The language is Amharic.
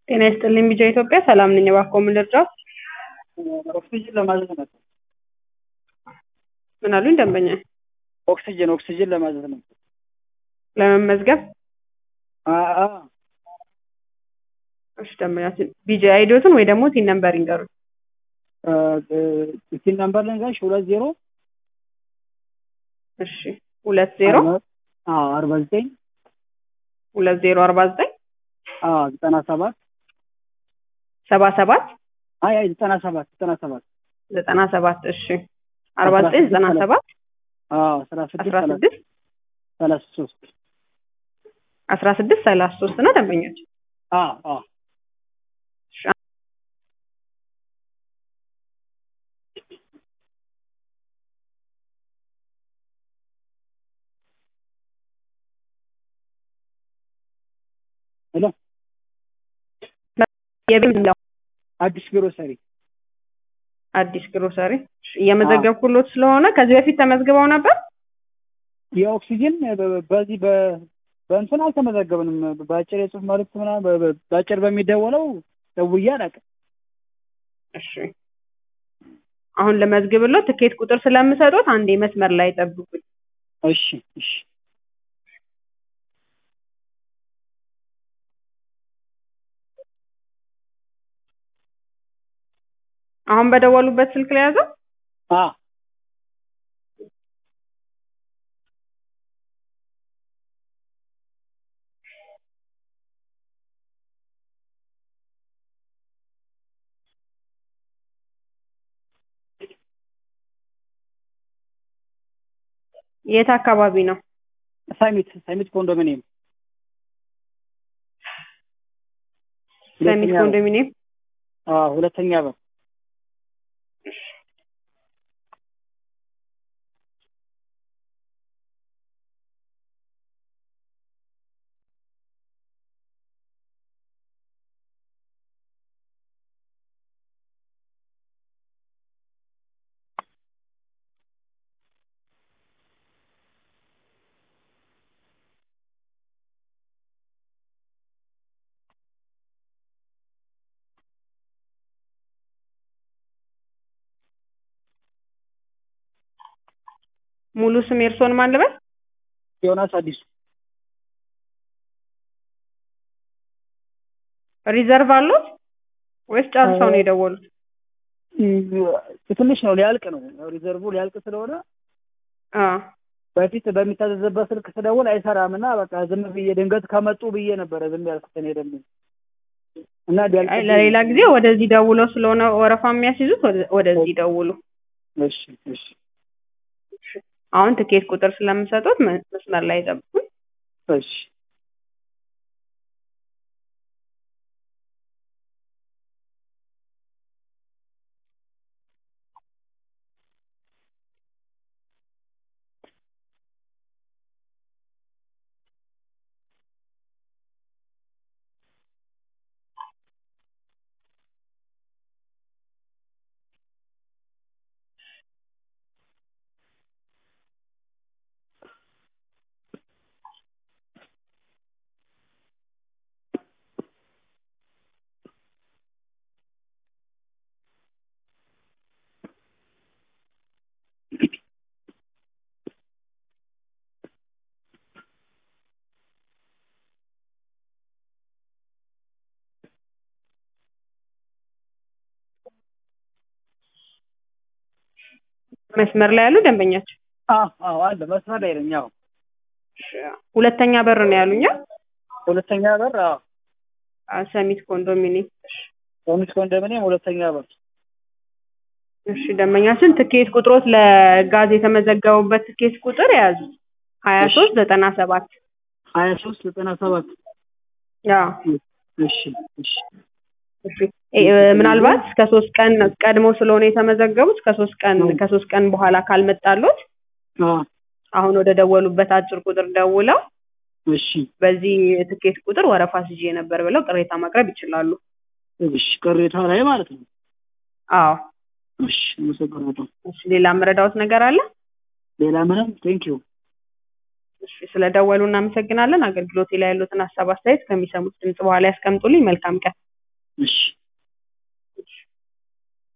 ጤና ይስጥልኝ ቢጃ ኢትዮጵያ ሰላም ነኝ። እባክዎ ምን ልርዳዎት? ኦክሲጅን ለማዘዝ ነበር። ምን አሉኝ ደንበኛ? ኦክሲጅን ኦክሲጅን ለማዘዝ ነው። ለመመዝገብ? አአ እሺ ደንበኛችን ቢጃ አይዲዎትን ወይ ደግሞ ቲን ነምበር ይንገሩኝ። ሲል ነምበር ልንገርሽ ሁለት ዜሮ እሺ ሁለት ዜሮ አዎ አርባ ዘጠኝ ሁለት ዜሮ አርባ ዘጠኝ አዎ ዘጠና ሰባት ሰባ ሰባት አይ አይ ዘጠና ሰባት ዘጠና ሰባት ዘጠና ሰባት እሺ አርባ ዘጠኝ ዘጠና ሰባት አዎ አስራ ስድስት አስራ ስድስት ሰላሳ ሶስት አስራ ስድስት ሰላሳ ሶስት ነው ደንበኞች አዎ አዎ ሄሎ የቤት ነው አዲስ ግሮሰሪ አዲስ ግሮሰሪ እሺ፣ እየመዘገብኩሎት ስለሆነ ከዚህ በፊት ተመዝግበው ነበር? የኦክሲጅን በ- በዚህ በ- በእንትን አልተመዘገብንም። በአጭር የጽሁፍ መልዕክት ምናምን በ- በ- በአጭር በሚደወለው ደውዬ አላውቅም። እሺ አሁን ለመዝግብሎት ትኬት ቁጥር ስለምሰጡት አንዴ መስመር ላይ ጠብቁኝ። እሺ እሺ አሁን በደወሉበት ስልክ ላይ ያዘው? አ የት አካባቢ ነው? ሳሚት ሳሚት ኮንዶሚኒየም ሰሚት ሁለተኛ በር። ኮንዶሚኒየም አዎ ሁለተኛ በር ሙሉ ስም የእርስዎን ማን ልበል? ዮናስ አዲሱ ሪዘርቭ አሉት ወይስ ጨርሰው ነው የደወሉት? ትንሽ ነው ሊያልቅ ነው ሪዘርቡ ሊያልቅ ስለሆነ አ በፊት በሚታዘዝበት ስልክ ስደውል አይሰራም እና በቃ ዝም ብዬ ድንገት ከመጡ ብዬ ነበረ ዝም ያልኩት እኔ ደግሞ እና ቢያልቅ አይ ለሌላ ጊዜ ወደዚህ ደውለው ስለሆነ ወረፋ የሚያስይዙት ወደ- ወደዚህ ደውሉ። እሺ እሺ አሁን ትኬት ቁጥር ስለምሰጡት መ- መስመር ላይ ጠብቁኝ። እሺ መስመር ላይ ያሉ ደንበኛቸው አዎ አዎ አለ መስመር ላይ ነኝ አዎ ሁለተኛ በር ነው ያሉኛ? ሁለተኛ በር አዎ አ ሰሚት ኮንዶሚኒየም። ኮሚት ኮንዶሚኒየም ሁለተኛ በር እሺ ደንበኛችን ትኬት ቁጥሮት ለጋዝ የተመዘገቡበት ትኬት ቁጥር የያዙት ሀያ ሶስት ዘጠና ሰባት ሀያ ሶስት ዘጠና ሰባት አዎ እሺ እሺ እሺ እ- ምናልባት ከሶስት ቀን ቀድሞ ስለሆነ የተመዘገቡት ከሶስት ቀን አዎ። ከሶስት ቀን በኋላ ካልመጣሎት አዎ አሁን ወደ ደወሉበት አጭር ቁጥር ደውለው እሺ በዚህ ትኬት ቁጥር ወረፋ ስዤ ነበር ብለው ቅሬታ ማቅረብ ይችላሉ። እሺ ቅሬታ ላይ ማለት ነው አዎ እሺ አመሰግናለሁ እሺ ሌላ የምረዳዎት ነገር አለ? ሌላ ምንም ቴንኪዩ እሺ ስለደወሉ እናመሰግናለን። አገልግሎቴ ላይ ያሉትን ሀሳብ አስተያየት ከሚሰሙት ድምጽ በኋላ ያስቀምጡልኝ። መልካም ቀን። እሺ